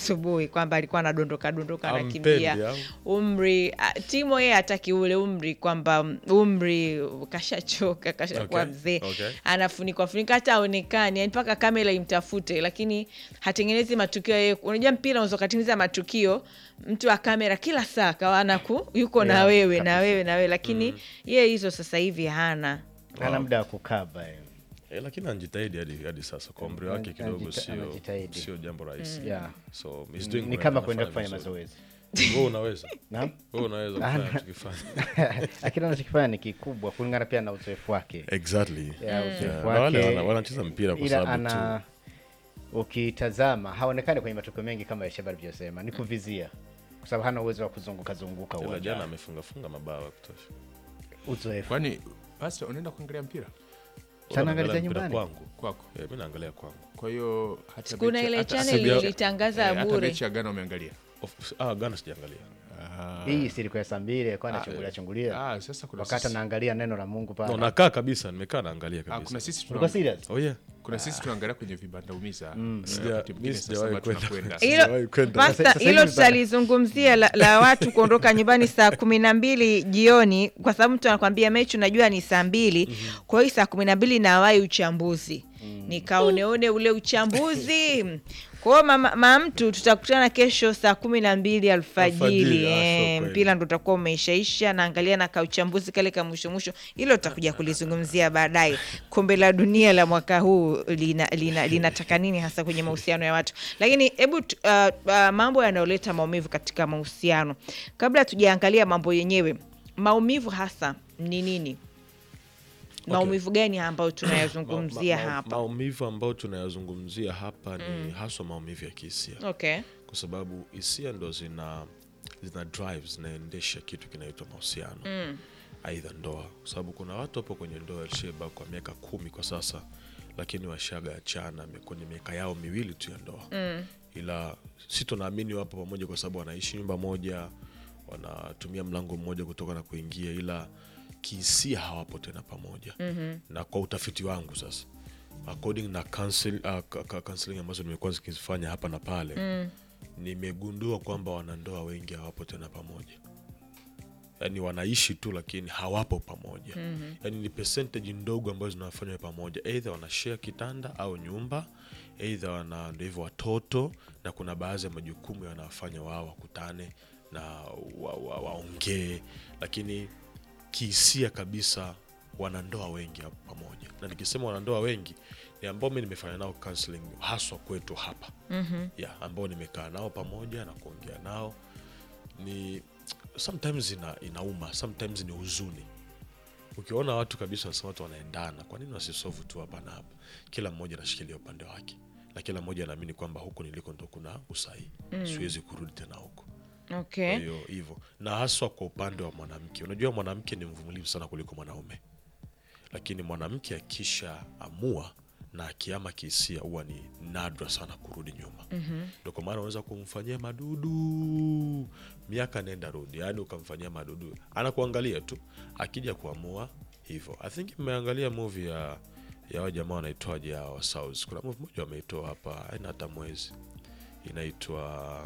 asubuhi kwamba alikuwa anadondoka dondoka Ampendi, anakimbia au? umri ah, timo yeye hataki ule umri kwamba umri kashachoka kashakuwa Okay, mzee okay. anafunikwa funika hata aonekani yani mpaka kamera imtafute lakini hatengenezi matukio yeye unajua mpira unaweza ukatengeneza matukio mtu wa kamera kila saa kawa anaku yuko na Yeah, wewe na kabisa. wewe na wewe lakini yeye hizo sasa hivi hana ana muda wa kukaba eh. Eh, lakini anajitahidi hadi, hadi sasa kwa umri wake Anajita- kidogo sio anajitahidi. sio jambo rahisi Yeah. so he's doing ni great, kama anafanya kwenda kufanya vizuri. mazoezi wewe unaweza Naam? wewe unaweza kufanya tukifanya lakini anachokifanya ni kikubwa kulingana pia na uzoefu wake exactly Ya, Yeah, uzoefu na wale wake wana- wanacheza mpira kwa ila sababu ana tu ukitazama haonekani kwenye matokeo mengi kama Yesheba alivyosema ni kuvizia kwa sababu hana uwezo wa kuzunguka zunguka ila jana uwanjani amefunga funga mabao ya kutosha uzoefu kwani basi unaenda kuangalia mpira Sana Unaangalia angalizia mpira nyumbani? kwangu kwako eh, mimi naangalia kwangu kwa hiyo hata kuna mechi- ile hata- channel Sibia- ilitangaza eh, hata bure mechi ya Ghana umeangalia Of- ah Ghana sijaangalia hii si ilikuwa ya saa mbili alikuwa anachungulia chungulia Ah, sasa kuna wakati sisi, anaangalia neno la Mungu no, pale nakaa kabisa nimekaa naangalia ah, kuna kabisa sisi ulikuwa tuna, serious oh yeah kuna sisi tunaangalia kwenye vibanda umiza Sija- wakati mwingine mi saa sijawahi saba kwenda. tunakwenda. Sijawahi hilo kwenda. pasta Sasa hivi hilo bana- tutalizungumzia la, la watu kuondoka nyumbani saa kumi na mbili jioni kwa sababu mtu anakwambia mechi unajua ni saa mbili kwa hiyo saa kumi na mbili nawai uchambuzi nikaoneone ule uchambuzi kwa hiyo mama ma mtu tutakutana kesho saa kumi na mbili alfajiri Alfajiri, ah, eh, sio kweli. mpira ndo utakuwa umeishaisha naangalia na kauchambuzi kale ka mwisho mwisho hilo tutakuja kulizungumzia baadaye kombe la dunia la mwaka huu linataka lina, linataka nini hasa kwenye mahusiano ya watu lakini hebu tu- uh, uh, mambo yanayoleta maumivu katika mahusiano kabla tujaangalia mambo yenyewe maumivu hasa ni nini maumivu gani ambayo tunayazungumzia Ma- ma- ma- hapa maumivu ambayo tunayazungumzia hapa ni haswa maumivu ya kihisia okay kwa sababu hisia ndo zina zina drive zinaendesha kitu kinaitwa mahusiano aidha ndoa kwa sababu kuna watu hapo kwenye ndoa alisheba kwa miaka kumi kwa sasa lakini washaga achana kwenye miaka yao miwili tu ya ndoa ila si tunaamini wapo pamoja kwa sababu wanaishi nyumba moja wanatumia mlango mmoja kutoka na kuingia ila kihisia hawapo tena pamoja mm-hmm. na kwa utafiti wangu sasa according na counsel, uh, ka- ka- counseling ambazo nimekuwa zikifanya hapa na pale mm. nimegundua kwamba wanandoa wengi hawapo tena pamoja yaani wanaishi tu lakini hawapo pamoja mm-hmm. yaani ni percentage ndogo ambazo zinawafanya pamoja eidha wanashare kitanda au nyumba eidha wana ndo hivyo watoto na kuna baadhi ya majukumu yanawafanya wao wakutane na waongee wa, wa waongee. lakini kihisia kabisa wanandoa wengi hapo pamoja na nikisema wanandoa wengi ni ambao mi nimefanya nao counseling haswa kwetu hapa mm-hmm. yeah, ambao nimekaa nao pamoja na kuongea nao ni sometimes ina, inauma sometimes ni huzuni ukiona watu kabisa wanasema watu wanaendana kwa nini wasisovu tu hapa na hapa kila mmoja anashikilia upande wake na kila mmoja anaamini kwamba huku niliko ndo kuna usahihi mm. siwezi kurudi tena huko okay kwa hiyo hivyo na haswa kwa upande wa mwanamke unajua mwanamke ni mvumilivu sana kuliko mwanaume lakini mwanamke akisha amua na akiama kihisia huwa ni nadra sana kurudi nyuma mm-hmm. ndo kwa maana unaweza kumfanyia madudu miaka nenda rudi yaani ukamfanyia madudu anakuangalia tu akija kuamua hivyo i think mmeangalia movie ya ya wa jamaa wanaitwaje hawa South. kuna movie moja wameitoa hapa aina hata mwezi inaitwa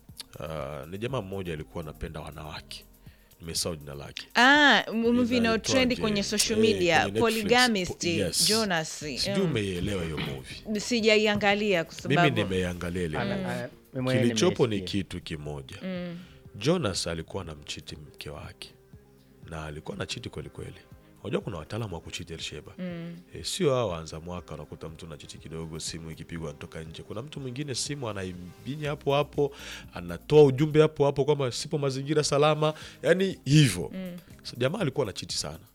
uh, ni jamaa mmoja alikuwa anapenda wanawake nimesahau jina lake ah movie Inaitwaje? inayotrend kwenye social Eh, media kwenye Netflix. polygamist Po- yes. jonas sijui mm. umeielewa hiyo movie sijaiangalia kwa mimi sababu nimeiangalia ile Ana- movie. ana- mimi mwenyewe kilichopo ni nimeisikia. kitu kimoja jonas alikuwa na mchiti mke wake na alikuwa na chiti kwelikweli unajua kuna wataalamu wa kuchiti elsheba mm. e, sio hao waanza mwaka unakuta mtu na chiti kidogo simu ikipigwa anatoka nje kuna mtu mwingine simu anaimbinya hapo hapo anatoa ujumbe hapo hapo kwamba sipo mazingira salama yani hivyo mm. so, jamaa alikuwa na chiti sana